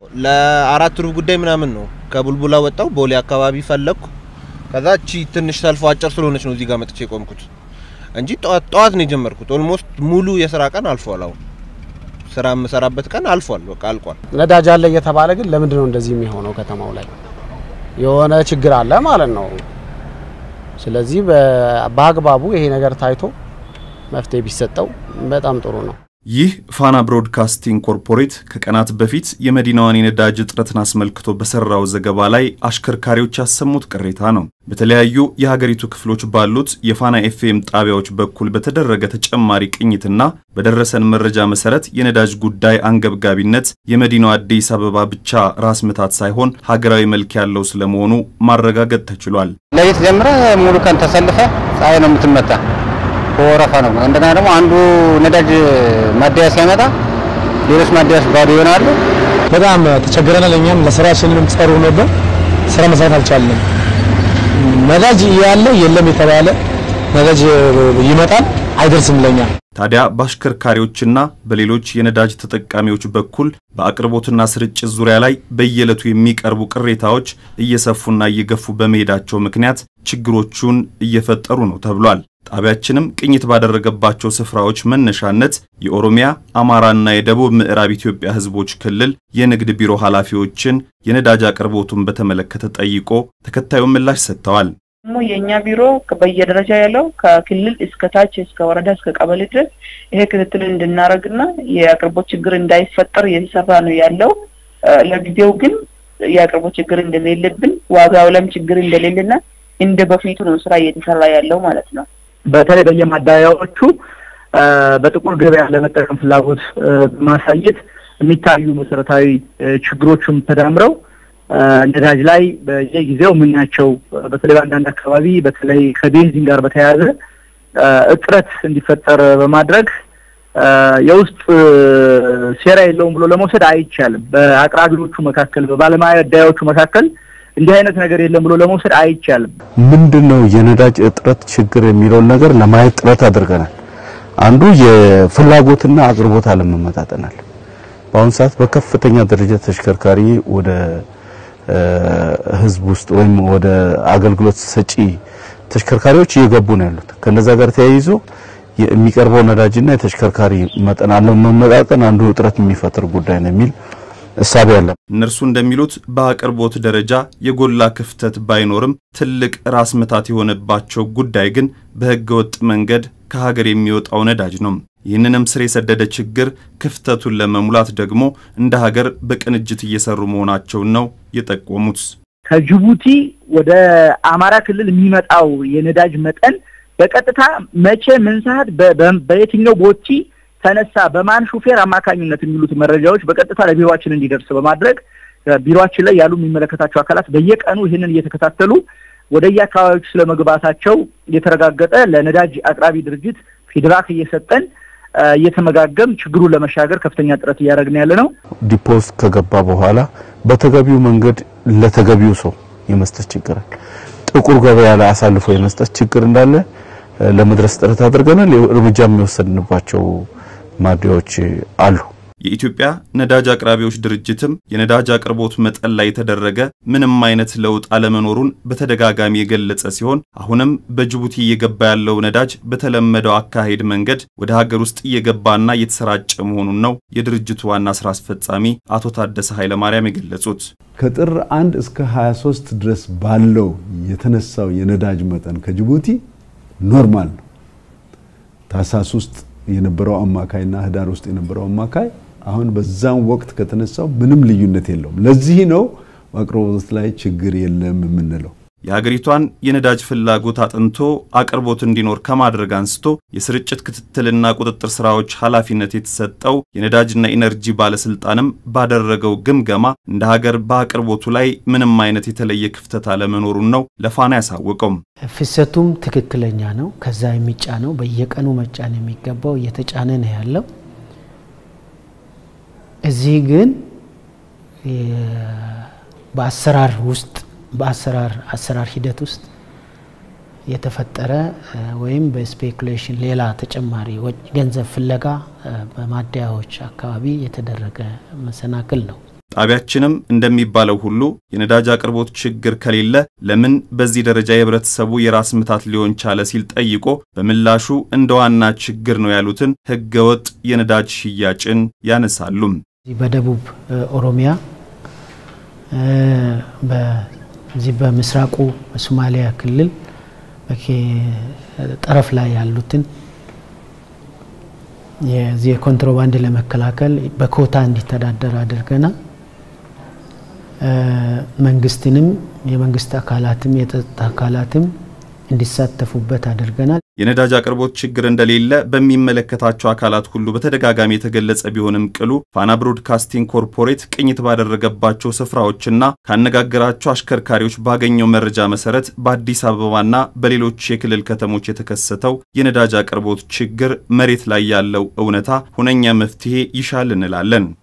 ለአራት ሩብ ጉዳይ ምናምን ነው ከቡልቡላ ወጣው ቦሌ አካባቢ ፈለግኩ። ከዛ እቺ ትንሽ ሰልፎ አጭር ስለሆነች ነው እዚህ ጋር መጥቼ የቆምኩት እንጂ ጠዋት ጠዋት ነው የጀመርኩት። ኦልሞስት ሙሉ የስራ ቀን አልፏል። አሁን ስራ የምሰራበት ቀን አልፏል፣ በቃ አልቋል። ነዳጅ አለ እየተባለ ግን ለምንድን ነው እንደዚህ የሚሆነው? ከተማው ላይ የሆነ ችግር አለ ማለት ነው። ስለዚህ በአግባቡ ይሄ ነገር ታይቶ መፍትሄ ቢሰጠው በጣም ጥሩ ነው። ይህ ፋና ብሮድካስቲንግ ኮርፖሬት ከቀናት በፊት የመዲናዋን የነዳጅ እጥረትን አስመልክቶ በሰራው ዘገባ ላይ አሽከርካሪዎች ያሰሙት ቅሬታ ነው። በተለያዩ የሀገሪቱ ክፍሎች ባሉት የፋና ኤፍኤም ጣቢያዎች በኩል በተደረገ ተጨማሪ ቅኝትና በደረሰን መረጃ መሰረት የነዳጅ ጉዳይ አንገብጋቢነት የመዲናዋ አዲስ አበባ ብቻ ራስ ምታት ሳይሆን ሀገራዊ መልክ ያለው ስለመሆኑ ማረጋገጥ ተችሏል። ለሊት ጀምረ ሙሉ ቀን ተሰልፈ ፀሐይ ነው የምትመታ በወረፋ ነው። እንደገና ደግሞ አንዱ ነዳጅ ማደያ ሲያመጣ ሌሎች ማደያዎች ባዶ ይሆናሉ። በጣም ተቸግረናል። እኛም ለስራችንም ጸሩ ነበር፣ ስራ መስራት አልቻለም። ነዳጅ ያለ የለም የተባለ ነዳጅ ይመጣል አይደርስም ለኛ። ታዲያ በአሽከርካሪዎችና በሌሎች የነዳጅ ተጠቃሚዎች በኩል በአቅርቦትና ስርጭት ዙሪያ ላይ በየዕለቱ የሚቀርቡ ቅሬታዎች እየሰፉና እየገፉ በመሄዳቸው ምክንያት ችግሮቹን እየፈጠሩ ነው ተብሏል። ጣቢያችንም ቅኝት ባደረገባቸው ስፍራዎች መነሻነት የኦሮሚያ አማራና የደቡብ ምዕራብ ኢትዮጵያ ሕዝቦች ክልል የንግድ ቢሮ ኃላፊዎችን የነዳጅ አቅርቦቱን በተመለከተ ጠይቆ ተከታዩን ምላሽ ሰጥተዋል። ደግሞ የእኛ ቢሮ በየደረጃ ያለው ከክልል እስከ ታች እስከ ወረዳ እስከ ቀበሌ ድረስ ይሄ ክትትል እንድናደርግና የአቅርቦት ችግር እንዳይፈጠር እየተሰራ ነው ያለው። ለጊዜው ግን የአቅርቦት ችግር እንደሌለብን ዋጋው ላይም ችግር እንደሌለና እንደ በፊቱ ነው ስራ እየተሰራ ያለው ማለት ነው። በተለይ በየማደያዎቹ በጥቁር ገበያ ለመጠቀም ፍላጎት በማሳየት የሚታዩ መሰረታዊ ችግሮችም ተዳምረው ነዳጅ ላይ በየጊዜው የምናያቸው በተለይ በአንዳንድ አካባቢ በተለይ ከቤንዚን ጋር በተያያዘ እጥረት እንዲፈጠር በማድረግ የውስጥ ሴራ የለውም ብሎ ለመውሰድ አይቻልም። በአቅራቢዎቹ መካከል በባለማደያዎቹ መካከል እንዲህ አይነት ነገር የለም ብሎ ለመውሰድ አይቻልም። ምንድን ነው የነዳጅ እጥረት ችግር የሚለውን ነገር ለማየት ጥረት አድርገናል። አንዱ የፍላጎትና አቅርቦት አለመመጣጠናል። በአሁኑ ሰዓት በከፍተኛ ደረጃ ተሽከርካሪ ወደ ህዝብ ውስጥ ወይም ወደ አገልግሎት ሰጪ ተሽከርካሪዎች እየገቡ ነው ያሉት። ከነዛ ጋር ተያይዞ የሚቀርበው ነዳጅና የተሽከርካሪ መጠን አለመመጣጠን አንዱ እጥረት የሚፈጥር ጉዳይ ነው የሚል እሳቤ አለ። እነርሱ እንደሚሉት በአቅርቦት ደረጃ የጎላ ክፍተት ባይኖርም ትልቅ ራስ ምታት የሆነባቸው ጉዳይ ግን በህገ ወጥ መንገድ ከሀገር የሚወጣው ነዳጅ ነው። ይህንንም ስር የሰደደ ችግር ክፍተቱን ለመሙላት ደግሞ እንደ ሀገር በቅንጅት እየሰሩ መሆናቸውን ነው የጠቆሙት። ከጅቡቲ ወደ አማራ ክልል የሚመጣው የነዳጅ መጠን በቀጥታ መቼ፣ ምን ሰዓት፣ በየትኛው ቦቲ ተነሳ፣ በማን ሹፌር አማካኝነት የሚሉት መረጃዎች በቀጥታ ለቢሮችን እንዲደርስ በማድረግ ቢሮችን ላይ ያሉ የሚመለከታቸው አካላት በየቀኑ ይህንን እየተከታተሉ ወደየ አካባቢዎች ስለመግባታቸው እየተረጋገጠ ለነዳጅ አቅራቢ ድርጅት ፊድባክ እየሰጠን እየተመጋገም ችግሩን ለመሻገር ከፍተኛ ጥረት እያደረግን ያለ ነው። ዲፖስ ከገባ በኋላ በተገቢው መንገድ ለተገቢው ሰው የመስጠት ችግር አለ። ጥቁር ገበያ ላይ አሳልፎ የመስጠት ችግር እንዳለ ለመድረስ ጥረት አድርገናል። እርምጃ የሚወሰድንባቸው ማደያዎች አሉ። የኢትዮጵያ ነዳጅ አቅራቢዎች ድርጅትም የነዳጅ አቅርቦት መጠን ላይ የተደረገ ምንም አይነት ለውጥ አለመኖሩን በተደጋጋሚ የገለጸ ሲሆን አሁንም በጅቡቲ እየገባ ያለው ነዳጅ በተለመደው አካሄድ መንገድ ወደ ሀገር ውስጥ እየገባና እየተሰራጨ መሆኑን ነው የድርጅቱ ዋና ስራ አስፈጻሚ አቶ ታደሰ ኃይለማርያም የገለጹት። ከጥር አንድ እስከ 23 ድረስ ባለው የተነሳው የነዳጅ መጠን ከጅቡቲ ኖርማል ነው። ታህሳስ ውስጥ የነበረው አማካይና ህዳር ውስጥ የነበረው አማካይ አሁን በዛም ወቅት ከተነሳው ምንም ልዩነት የለውም። ለዚህ ነው አቅርቦት ላይ ችግር የለም የምንለው። የሀገሪቷን የነዳጅ ፍላጎት አጥንቶ አቅርቦት እንዲኖር ከማድረግ አንስቶ የስርጭት ክትትልና ቁጥጥር ስራዎች ኃላፊነት የተሰጠው የነዳጅና ኢነርጂ ባለስልጣንም ባደረገው ግምገማ እንደ ሀገር በአቅርቦቱ ላይ ምንም አይነት የተለየ ክፍተት አለመኖሩን ነው ለፋና ያሳወቀው። ፍሰቱም ትክክለኛ ነው። ከዛ የሚጫነው በየቀኑ መጫን የሚገባው እየተጫነ ነው ያለው። እዚህ ግን በአሰራር ውስጥ በአሰራር አሰራር ሂደት ውስጥ የተፈጠረ ወይም በስፔኩሌሽን ሌላ ተጨማሪ ገንዘብ ፍለጋ በማደያዎች አካባቢ የተደረገ መሰናክል ነው። ጣቢያችንም እንደሚባለው ሁሉ የነዳጅ አቅርቦት ችግር ከሌለ ለምን በዚህ ደረጃ የህብረተሰቡ የራስ ምታት ሊሆን ቻለ ሲል ጠይቆ በምላሹ እንደ ዋና ችግር ነው ያሉትን ህገወጥ የነዳጅ ሽያጭን ያነሳሉ። በደቡብ ኦሮሚያ በዚህ በምስራቁ በሶማሊያ ክልል ጠረፍ ላይ ያሉትን የዚህ የኮንትሮባንድ ለመከላከል በኮታ እንዲተዳደር አድርገናል። መንግስትንም የመንግስት አካላትም የጸጥታ አካላትም እንዲሳተፉበት አድርገናል። የነዳጅ አቅርቦት ችግር እንደሌለ በሚመለከታቸው አካላት ሁሉ በተደጋጋሚ የተገለጸ ቢሆንም ቅሉ ፋና ብሮድካስቲንግ ኮርፖሬት ቅኝት ባደረገባቸው ስፍራዎችና ካነጋገራቸው አሽከርካሪዎች ባገኘው መረጃ መሰረት በአዲስ አበባና በሌሎች የክልል ከተሞች የተከሰተው የነዳጅ አቅርቦት ችግር መሬት ላይ ያለው እውነታ ሁነኛ መፍትሄ ይሻል እንላለን።